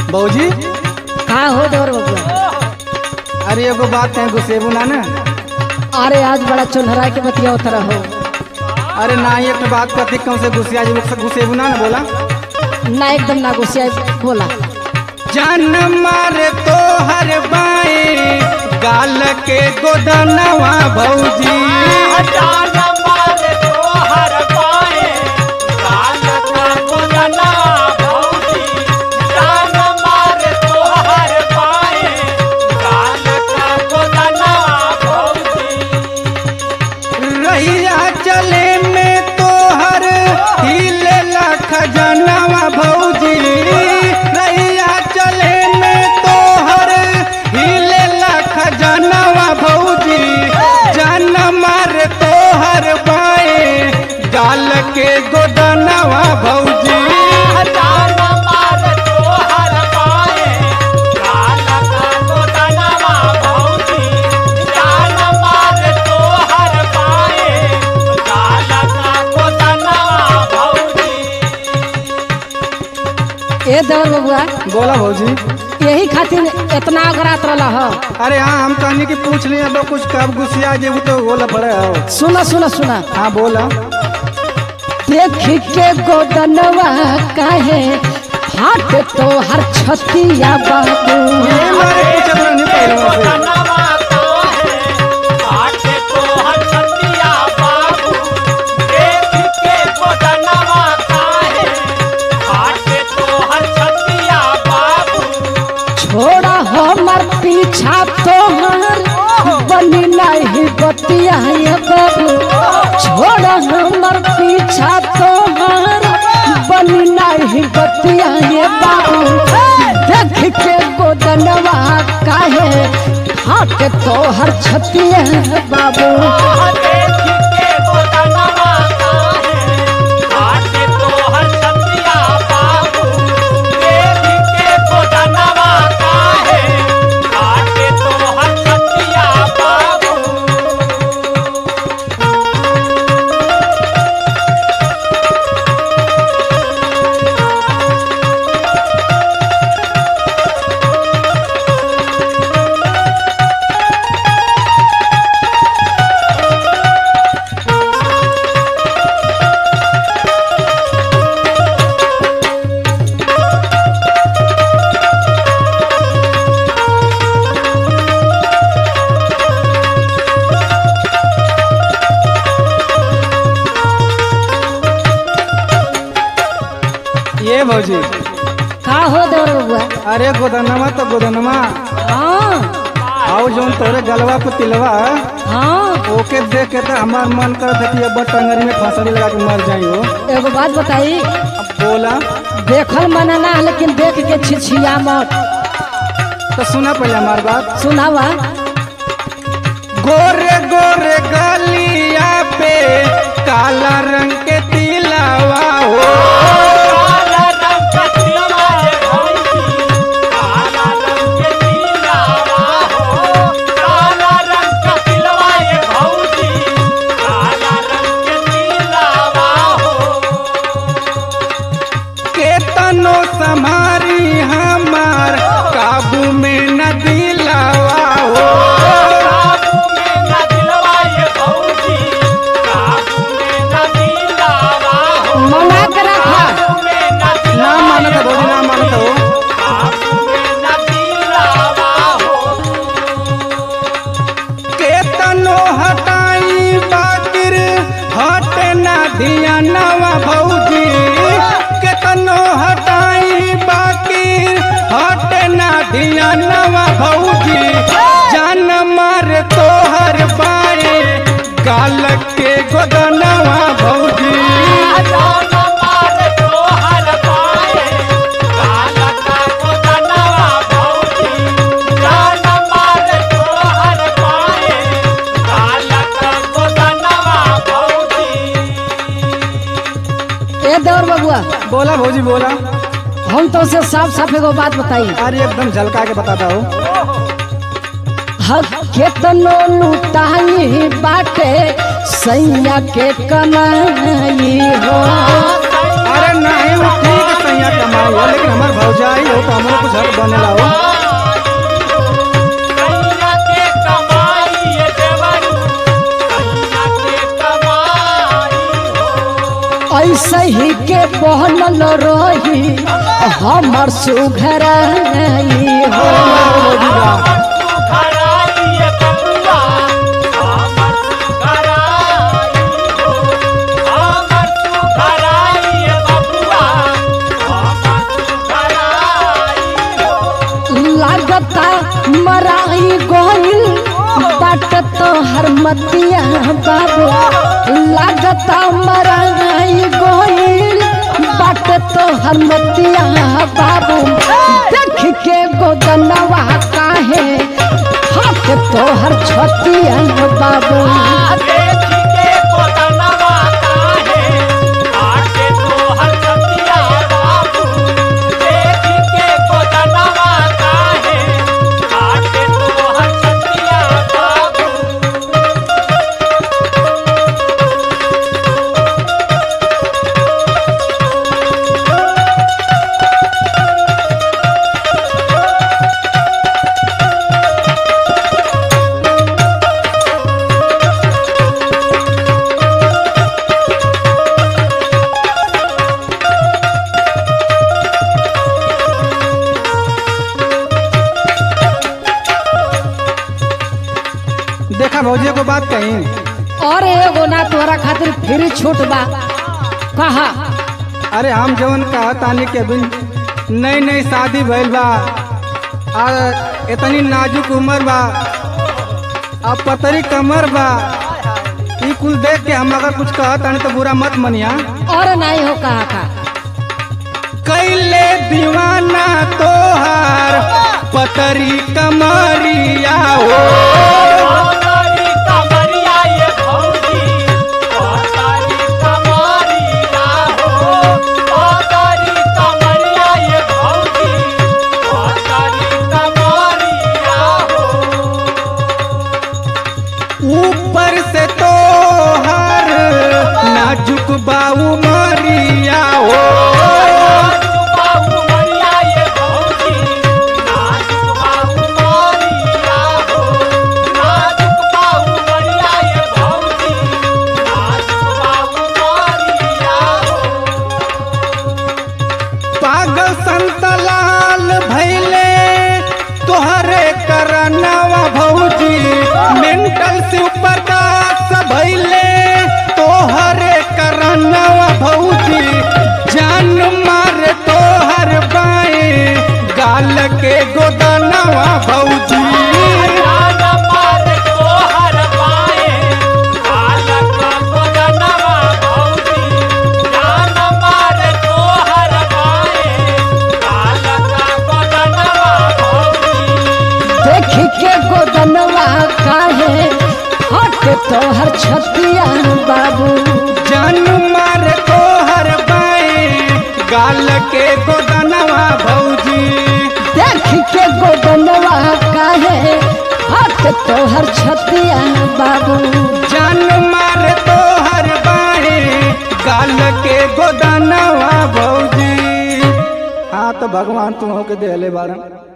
बौजी का हो देवर बबुआ अरे एगो बात कहीं गुस्सेबू ना ना अरे आज बड़ा चुनहरा के बतिया उतरा हो अरे ना ही एक बात कथी कौन से गुस्सिया जी लोग से गुस्सेबू ना ना बोला ना एकदम ना गुस्सा बोला जान मारे तो हर बाए गाल के गोदनवा भौजी रहिया चले में तो हर हिले खजनवा भौजी रहिया चले में तो हर हिले खजनवा भौजी जान मारे तो हर बाए गाल के गोदनवा भौजी ए देवर बबुआ बोला भौजी यही खातिर इतना अगरात रहा हो अरे हाँ हम कहनी कि पूछ लिए अब कुछ कब गुस्सिया जेबू तो बोला पड़े हो सुना सुना सुना हाँ बोला देख के गोदनवा काहे हाथ तो हर छतिया बाबू ये मारे पूछत रहनी पहले से छोड़ा हमर पीछा तोहर बनी नहीं बतिया ये बाबू छोड़ा हमर पीछा तोहर बनी नहीं बतिया ये बाबू देख के गोदनवा काहे हाथ तोहर छतिया बाबू ये भौजी का हो देवर बबुआ अरे गोदनमा तो गोदनमा हाँ आओ जोन तोरे गलवा को तिलवा हाँ ओके देख के तो हमार मन करत है कि अब टंगरी में फांसड़ी लगा के मर जाई हो एगो बात बताई अब बोला देखल मना ना लेकिन देख के छिछिया मत तो सुना पहले हमार बात सुनावा गोरे गोरे गलिया पे काला रंग के तिलवा हो केतनो समारी हमार काबू में न दिलावा हो मना के रखा ना मानत है भौजी ना मानत हो केतनो हटाई बाकिर हटे ना दिया नवा भौजी केतनो हटाई बाकिर हटे ना दिया नवा भौजी जान मार तोहर बाए गाल के गोदनवा भौजी ए देवर बबुआ बोला भौजी बोला हम तो उसे साफ साफ एगो बात बताई अरे एकदम झलका के बताता हो हक केतनो लुटाई बाटे सैया के कमाई हो अरे नहीं वो ठीक है सैया कमाई हो लेकिन हमार भौजाई हो तो हमरो झट बनेला हो कहिया के कमाई ये देवरू कहिया के कमाई हो ऐसे ही के बनल रही हमर सुघराई हो हमर सुघराई ये बबुआ हमर सुघराई हो हमर सुघराई ये बबुआ हमर सुघराई हो लागता मराई गोइल बाट तो हरमतिया बाबू लागता मराई गोइल बाट तो हरमतिया बाबू देख के गोदनवा काहे हाथ तो हर छतिया बाबू देखी के कोदनवा काहे आके तोहर छतिया बाबू देखी के कोदनवा काहे आके तोहर छतिया बाबू देखा भौजी को बात कही और एगो ना तोहरा खातिर फिर छूट बा कहा अरे हम जवन कहा तानी के बिन नई नई शादी भइल बा आ इतनी नाजुक उम्र बा आ पतरी कमर बा ई कुल देख के हम अगर कुछ कहा तानी तो बुरा मत मनिया और नहीं हो कहा का कैले दीवाना तोहार पतरी कमरिया हो कोतारी कमरिया ये भौजी कोतारी कमरिया हो कोतारी कमरिया ये भौजी कोतारी कमरिया हो ऊपर से तोहार नाजुक बाऊ मरिया हो नाजुक बाबू मरिया ये भौजी नाजुक बाबू मरिया हो नाजुक बाबू मरिया ये भौजी नाजुक बाबू मरिया हो पागल संतलाल भैले तोहरे करनवा भौजी मेंटल से ऊपर दास भैले तोहरे करनवा भौजी जान मार तोहर बाएं गाल के गोदनवा भौजी जान मार तोहर पाए कालक गोदनवा भौजी जान मार तोहर पाए कालक गोदनवा भौजी देख के गोदनवा काहे हट तोहर छतिया बाबू जान मार तोहर बाएं गाल के गोदनवा भौजी देख के गोदनवा काहे हट तोहर छतिया बाबू जान मार तोहर बाएं गाल के गोदनवा भौजी हाँ तो भगवान तुम के देले बारन